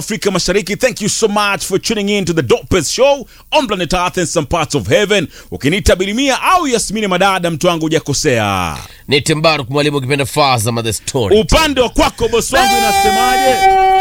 Afrika Mashariki. Thank you so much for tuning in to the dopest show on planet Earth and some parts of heaven. Ukiniita Bilimia au Yasmini Madada, mtu wangu hujakosea. ni Timbaruk mwalimu ukipenda Fazama the story. Upande wa kwako bosi wangu inasemaje?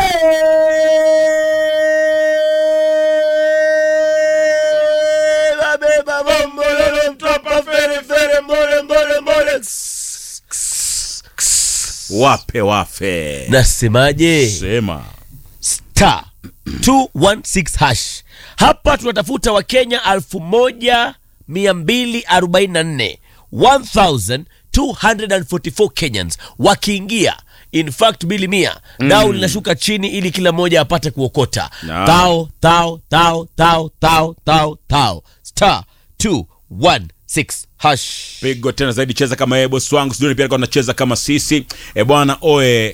Wape wafe. Nasemaje? Sema. star 216 hash. Hapa tunatafuta Wakenya 1244 1244 Kenyans wakiingia in fact bili mia dau linashuka chini ili kila mmoja apate kuokota Naam. tao tao tao tao tao tao tao star 216 hash pigo tena zaidi cheza kama yeye bosi wangu sijui pia alikuwa anacheza kama sisi e bwana oe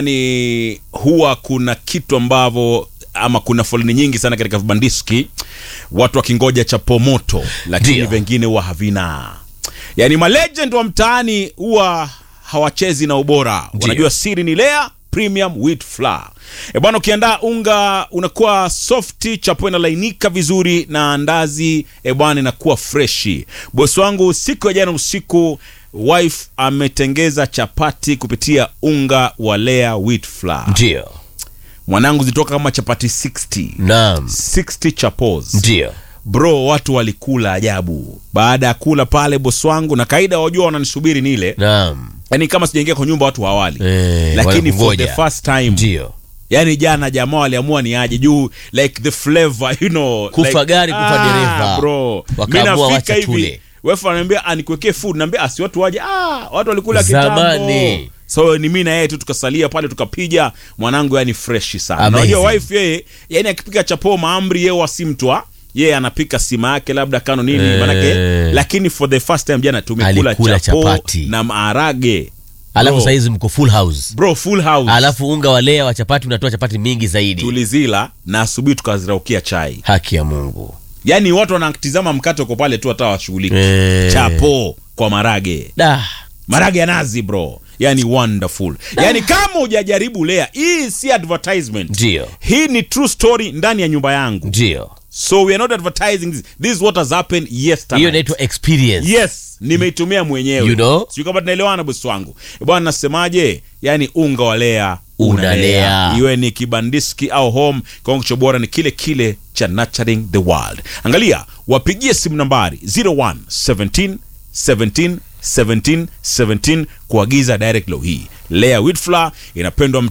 yani huwa kuna kitu ambavyo ama kuna foleni nyingi sana katika vibandiski watu wakingoja chapo moto lakini Ndio. vengine huwa havina yani malegend wa mtaani huwa hawachezi na ubora wanajua siri ni lea premium wheat flour e bwana ukiandaa unga unakuwa softi chapo inalainika vizuri na andazi e bwana inakuwa freshi bosi wangu siku ya jana usiku wife ametengeza chapati kupitia unga wa lea wheat flour ndio mwanangu zitoka kama chapati 60 naam 60 chapos ndio bro watu walikula ajabu baada ya kula pale bosi wangu na kaida wajua wananisubiri nile naam yani kama sijaingia kwa nyumba watu hawali Eh, lakini for the wanakungoja. first time ndio yani jana jamaa waliamua ni aje juu like the flavor you know Kufa like, gari, kufa dereva. bro Wakaamua Mimi wacha nafika hivi tule. wefu ananiambia anikuwekee food naambia asi watu waje ah watu walikula Zamani. kitambo so ni mimi na yeye tu tukasalia pale tukapija mwanangu yani fresh sana Amazing. unajua wife yeye yani akipika chapo maamri yeye wasimtwa yeye anapika sima yake labda kano nini Eh. manake lakini for the first time jana tumekula Alikula chapo chapati. na maharage alafu Bro. saizi mko full house bro full house alafu unga wa lea wa chapati unatoa chapati mingi zaidi tulizila na asubuhi tukaziraukia chai haki ya mungu yaani watu wanatizama mkate uko pale tu hata washughuliki Eh. chapo kwa marage da marage ya nazi bro yani wonderful yani kama hujajaribu lea hii si advertisement ndio hii ni true story ndani ya nyumba yangu ndio so we are not advertising this this is what has happened yesterday hiyo inaitwa experience yes nimeitumia mwenyewe You know? sijui kama tunaelewana bosi wangu bwana nasemaje yani unga wa lea Unalea. iwe ni kibandiski au home kiwango cha bora ni kile kile cha nurturing the world angalia wapigie simu nambari 01 17 17 17 17 kuagiza direct low hii lea wheat flour inapendwa